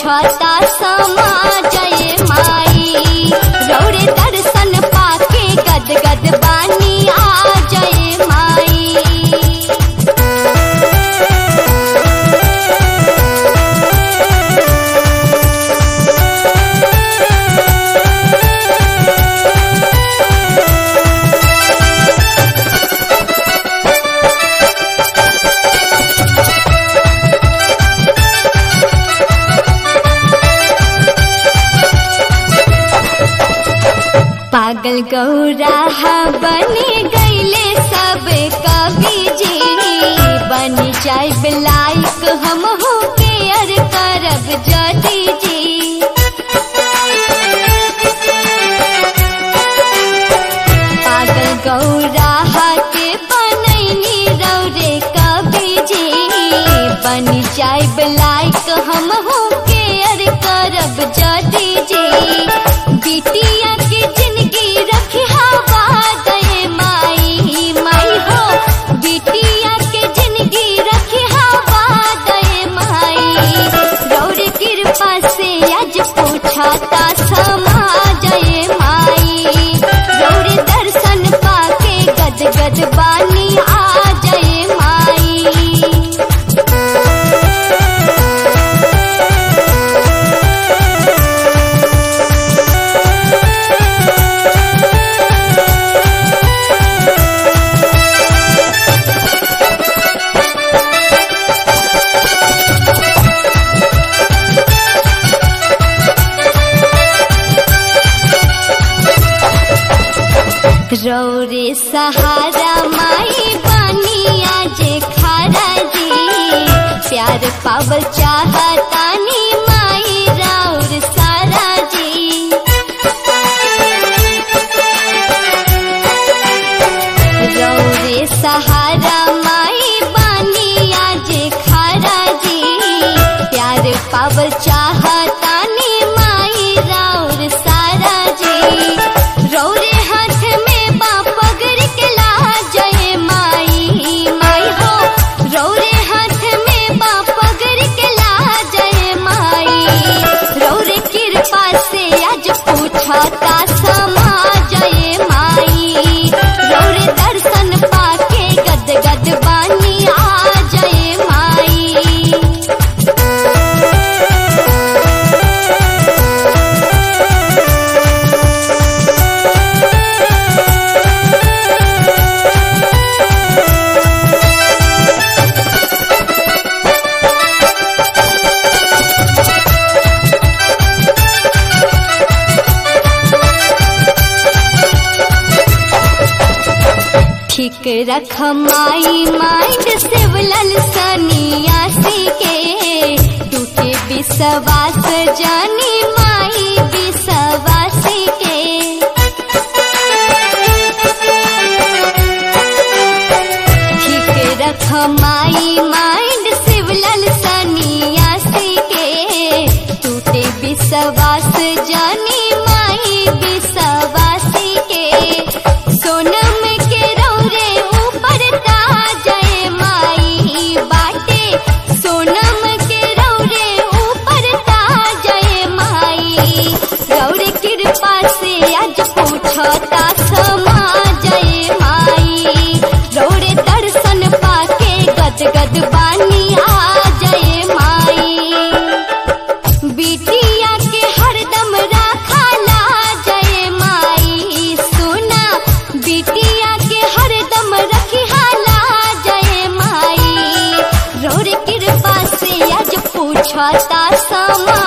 पूछता समा जय माई रौरे दर्शन पाके गद गद बानी आ जय माई पागल गौरा बने गईले सब कवि जी बन जाए लाइक हम हो के अर करब जदी जी पागल गौरा के बनैनी रौरे कवि जी बन जाए लाइक हम हो के अर करब जदी जी बिटिया के जिंदगी रखी हवा दे माई माई हो बिटिया के जिंदगी रखी हवा दे माई गौर कृपा से आज पूछाता समा जय माई गौर दर्शन पाके गद गद बानी आ जय माई रौरे सहारा माई बनिया जे खारा जी प्यार पावल चाहतानी माई राउर सारा जी रौरे सहारा माई बनिया जे खारा जी प्यार पावल चाहतानी माई राउर सारा जी रौरे हाथ में बा पगड़ के ला जय माई माई हो रौरे हाथ में बा पगड़ के ला जय माई रौरे कृपा से आज पूछता समा जय माई रौरे दर्शन पाके गद गद बानी आ जय माई ठीक रख माई माइंड सिवलल सनियासी के टूटे विश्वास जानी माई विश्वासी के ठीक रख माई माइंड सिवलल सनियासी के टूटे विश्वास जानी माई विश्वासी के सोनम के रौरे ऊपर जय माई बाटे सोनम के रौरे ऊपर जय माई रौरे कृपा से आज पूछता समा जय माई रौरे दर्शन पाके गद गद बानी आ जय माई बिटिया के हरदम राखाला जय माई सुना बिटिया के हरदम रखिहाला जय माई रोर कृपा से आज पूछता समा